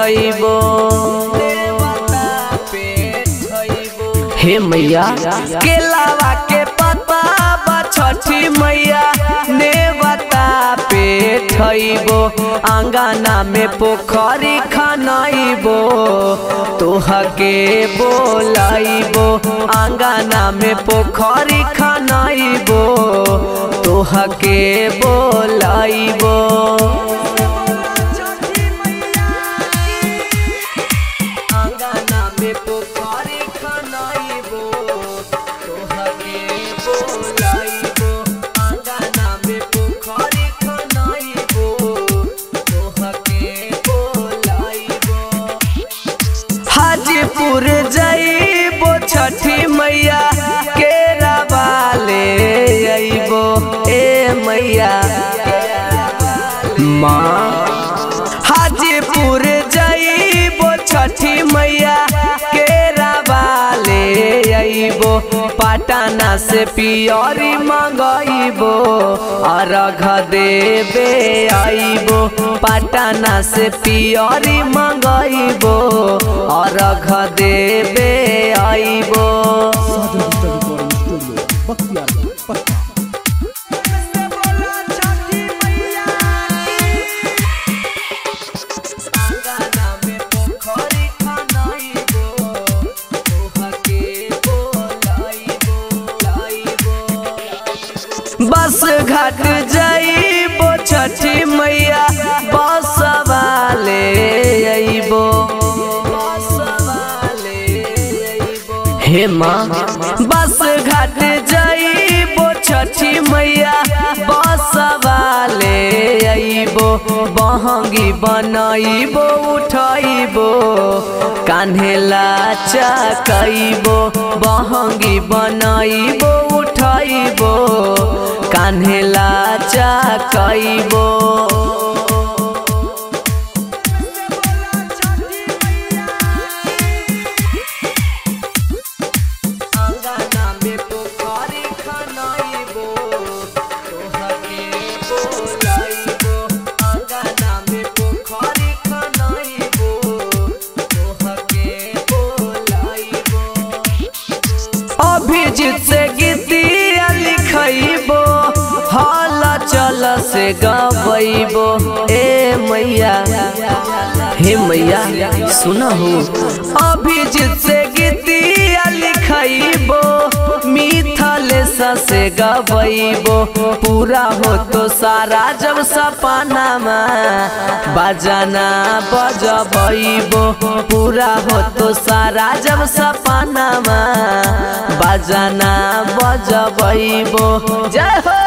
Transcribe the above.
ठइबो हे मैया केलावा के पत्ता बा छठी मैया नेवता पे ठइबो आंगना में पोखरी खनाइबो तोहके बोलाइबो आंगना में पोखरी खनाइबो तोहके बोलाइबो आंगना में पोखरी खनाइबो तोहके बोलाइबो आंगना में पोखरी खनाइबो तोहके बोलाइबो हाजीपुर जइबो छठी मैया केरा वाले अइबो ए मैया माँ हाजीपुर जइबो छठी मैया केरा वाले अइबो पटना से पियरी मंगइबो अर्घ देबे आइबो पटना से पियरी मंगइबो अर्घ देबे आइबो Sajan digital recording studio Bakhtiyarpur Patna आंगना में पोखरी खनाइबो तोहके बोलाइबो लाइबो बस घाट जाइबो छठी मैया बस वाले अइबो हे माँ बस घाट जाइबो छठी मैया बस वाले अइबो बहंगी बनइबो उठइबो कान्हेला चकइबो बहंगी बनइबो उठइबो कान्हेला चकइबो आंगना में पोखरी खनाइबो तोहके बोलाइबो आंगना में पोखरी खनाइबो तोहके बोलाइबो अभिजीत से गीतिया लिखइबो हल चल से गबइबो ए मैया हे मैया सुनहु अभिजीत से गीतिया लिखइबो मिथल से गबइबो पूरा हो तो सारा जब सपना में बजाना बजबइबो पूरा हो तो सारा जब सपना में बजाना बजबइबो जय हो